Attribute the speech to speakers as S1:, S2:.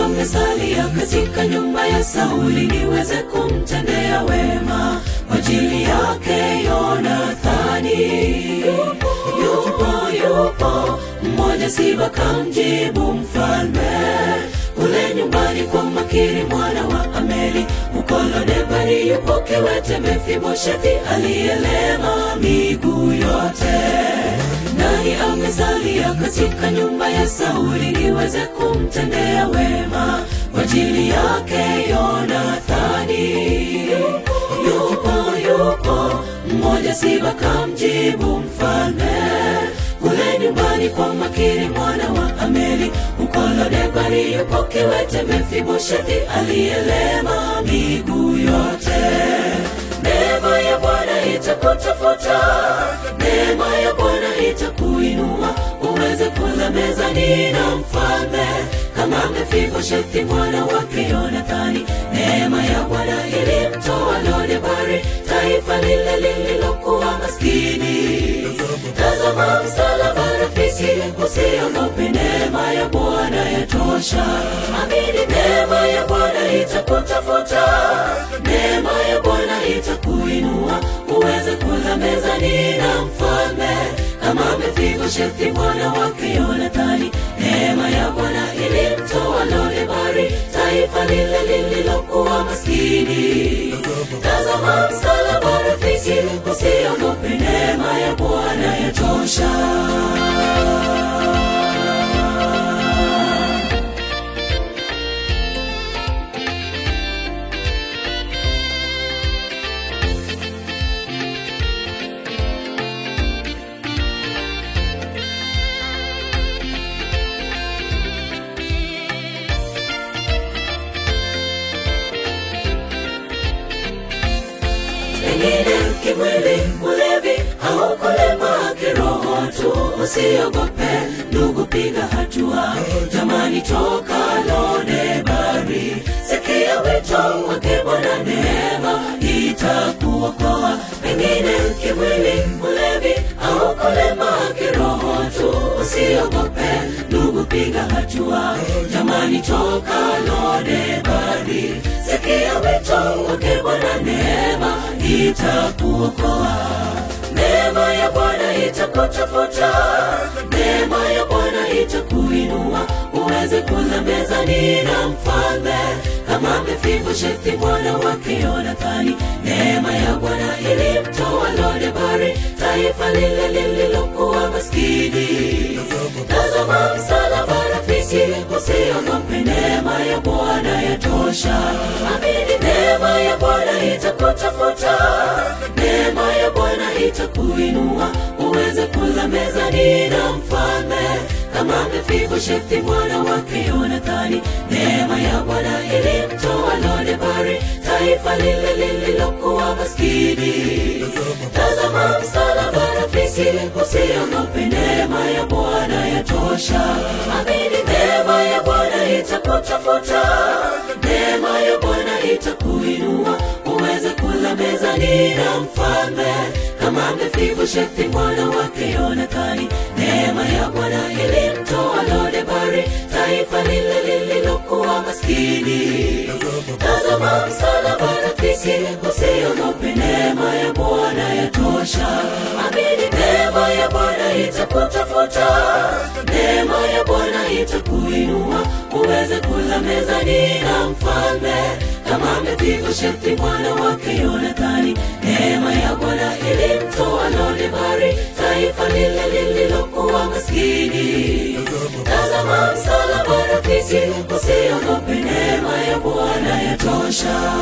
S1: amesalia katika nyumba ya Sauli niweze kumtendea wema kwa ajili yake Yonathani. Yupo, yupo mmoja Siba kamjibu mfalme kule nyumbani kwa Makiri mwana wa Ameli huko Lodebari yupo kiwete Mefiboshethi aliyelema miguu yote. Nani amesalia katika nyumba ya Sauli niweze kumtendea wema kwa ajili yake Yonathani? Yupo, yupo mmoja Siba kamjibu mfalme kule nyumbani kwa Makiri mwana wa Ameli huko Lodebari yupo kiwete Mefiboshethi aliyelema miguu yote. Neema ya Bwana itakutafuta, neema ya Bwana itakuinua uweze kula mezani na mfalme kama Mefiboshethi mwana wake Yonathani. Neema ya Bwana ilimtoa Lodebari, taifa lile lililokuwa maskini. Tazama msalaba rafiki, usiogope, neema ya Bwana yatosha. Amini, neema ya Bwana itakutafuta, neema ya Bwana itakuinua uweze kula mezani na mfalme kama Mefiboshethi mwana wake Yonathani. Neema ya Bwana ilimtoa Lodebari, taifa lile lililokuwa maskini. Tazama msalaba rafiki, usiogope, neema ya Bwana yatosha. pengine kimwili ulevi haukulema kiroho tu usiogope ndugu piga hatua jamani toka lodebari sikia wito wake bwana neema itakuokoa pengine kimwili ulevi haukulema kiroho tu usiogope ndugu piga hatua jamani toka lodebari sikia wito wake bwana neema itakuokoa neema ya bwana itakutafuta neema ya bwana itakuinua uweze kula mezani na mfalme kama mefiboshethi mwana wake yonathani neema ya bwana ilimtoa lodebari taifa lile lililokuwa maskini tazama msalaba rafiki usiogope neema ya bwana yatosha amini neema ya bwana itakutafuta neema ya bwana itakuinua uweze kula mezani na mfalme kama mefiboshethi mwana wake yonathani neema ya bwana ilimtoa lodebari taifa lile lililokuwa maskini tazama msalaba rafiki usiogope neema ya bwana yatosha amini neema ya bwana itakutafuta neema ya bwana itakuinua uweze kula mezani na mfalme kama mefiboshethi mwana wake yonathani neema ya bwana ilimtoa lodebari taifa lile lililokuwa maskini tazama msalaba rafiki usiogope neema ya bwana yatosha amini neema ya bwana itakutafuta neema ya bwana itakuinua uweze kula mezani na mfalme kama mefiboshethi mwana wake yonathani neema ya bwana ilimtoa lodebari taifa lile lililokuwa maskini tazama msalaba rafiki usiogope neema ya bwana yatosha